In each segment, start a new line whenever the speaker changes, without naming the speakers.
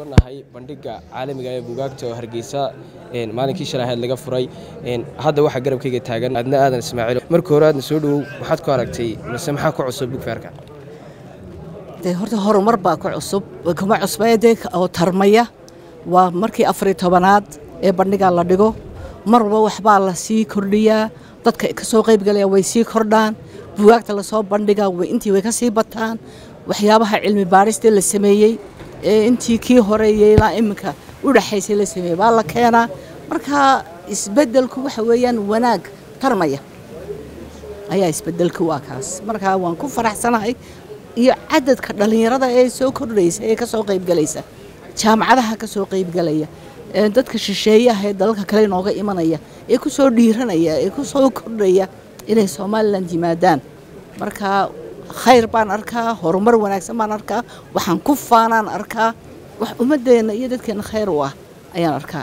sugannahay bandhiga caalamiga ee buugaagta oo hargeysa maalinkii shalay ahayd laga furay hadda waxaa garabkayga taagan adna aadan ismaaciil marka hore aadna soo dhowow maxaad ku aragtay mise maxaa ku cusub bugfaarka
dee horta horumar baa ku cusub kuma cusbee dee oo tarmaya waa markii afariy tobanaad ee bandhigaa la dhigo mar walba waxbaa la sii kordhiyaa dadka ka soo qaybgalaya way sii kordhaan buugaagta lasoo bandhigaa intii way ka sii bataan waxyaabaha cilmi baadhistee la sameeyey ee intii kii horeeyey ilaa iminka u dhexaysay la sameeyey baa la keenaa marka isbeddelku waxa weeyaan wanaag tarmaya ayaa isbeddelku waa kaas marka waan ku faraxsanahay iyo cadadka dhallinyarada ee soo kordhaysa ee ka soo qaybgalaysa jaamacadaha ka soo qaybgalaya dadka shisheeyaha ee dalalka kale inooga imanaya ee ku soo dhiiranaya ee ku soo kordhaya inay somalilan yimaadaan marka khayr baan arkaa horumar wanaagsan baan arkaa waxaan ku faanaan arkaa wax ummadeenna iyo dadkeenna khayr u ah ayaan arkaa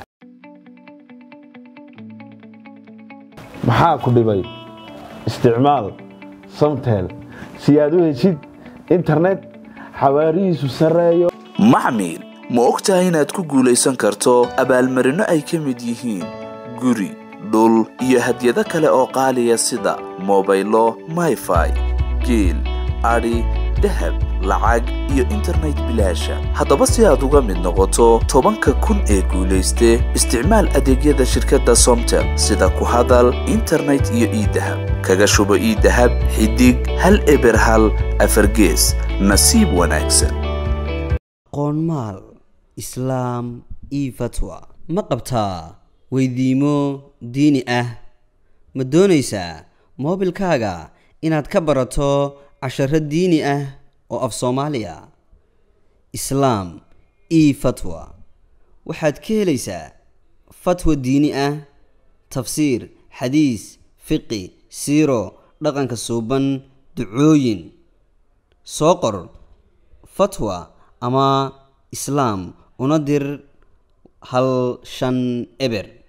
maxaa ku dhibay isticmaal samtel si aad u heshid internet xawaarihiisu sarreeyo
maxmil ma og tahay inaad ku guulaysan karto abaalmarinno ay ka mid yihiin guri dhul iyo hadyado kale oo qaaliya sida mobaylo mayfai geel adhi dahab lacag iyo internet bilaasha haddaba si aad uga mid noqoto tobanka kun ee guulayste isticmaal adeegyada shirkadda somtel sida ku hadal internet iyo iidahab kaga shubo iidahab xidig hal eber hal afargees nasiib wanaagsan
qoonmaal islaam io fatwa ma qabtaa weydiimo diini ah ma doonaysaa moobilkaaga inaad ka barato casharo diini ah oo af soomaaliya islaam io fatwa waxaad ka helaysaa fatwa diini ah tafsiir xadiis fiqi siiro dhaqanka suuban ducooyin soo qor fatwa ama islaam una dir hal shan eber